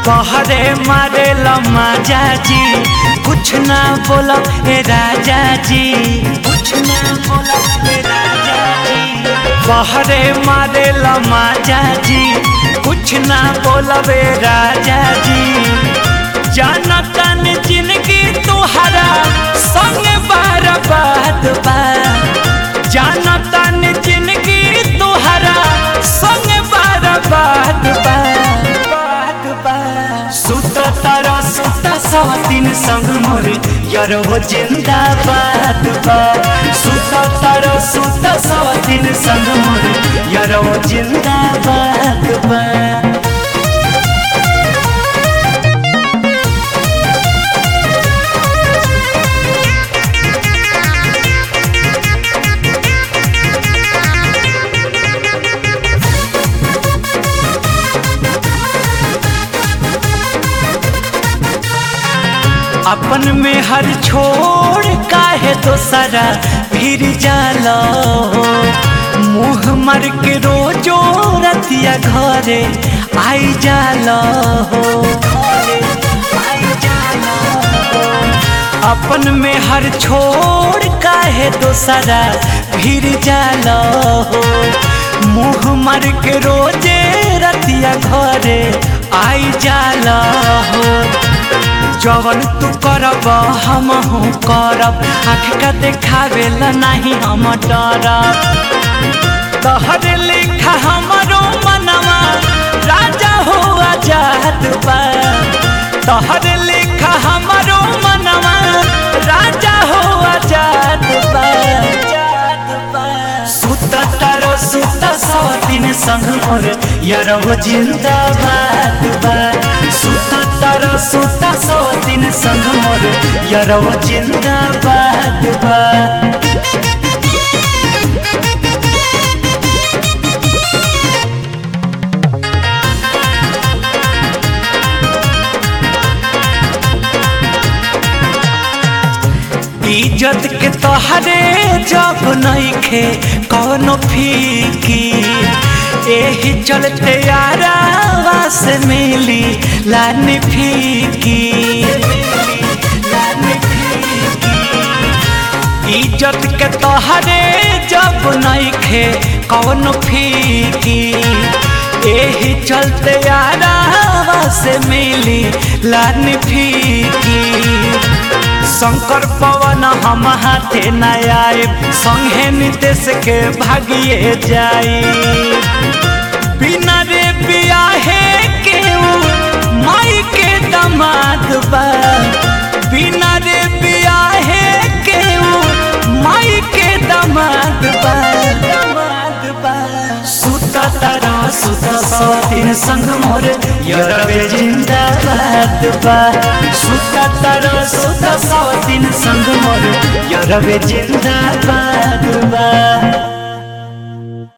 कहरे मारे लमाजा जी कुछ ना बोलो ए राजा जी कुछ ना बोलो ए राजा जी कहरे मारे लमाजा जी कुछ ना बोलो ए राजा जी जाना तन जिंदगी तुहरा संग बार बात बा जाना तन जिंदगी तुहरा संग बार बात बा बात बा सुत तारा सुत सवतीन संग मोर यार हो जिंदाबाद बा सुत तारा सुत सवतीन संग मोर यार हो जिंदाबाद बा अपन में हर छोड़ काहे दोसरा फिर जाला मुँह मर के रोजो रतिया घरे आई जाला अपन में हर छोड़ काहे दोसरा फिर जाला मुँह मर के रोजे रतिया घरे आई जाला हो जवन तू करब हम हूँ करब आँख का देखावे ला नहीं हम डरब तहर लिखा हमारो मनवा राजा हो आजाद बा तहर लिखा हमारो मनवा राजा हो आजाद बा सुत तारो सुत सवतीन संग मोर यारो जिंदाबाद बा सुत तारो सुत सवतीन संग मोर यारो जिंदाबाद बा इज्जत के तोहरे जब नइखे कौनो फीकी एही चलते यारावा से मिली लानी फीकी इज्जत के तोहरे जब नइखे कौनो फीकी एही चलते यारावा से मिली लानी फीकी शंकर पवन हम हाथे न आए संगे नितेश के भागिए जाई बिना रे बियाहे के माई के दमाद बा बिना रे बियाहे के माई के दमाद बा दमाद बा सुत तारा सुत सतीन संग मोर यरवे जिंदाबाद बा सुत तारा सुत सतीन संग मोर यरवे जिंदाबाद बा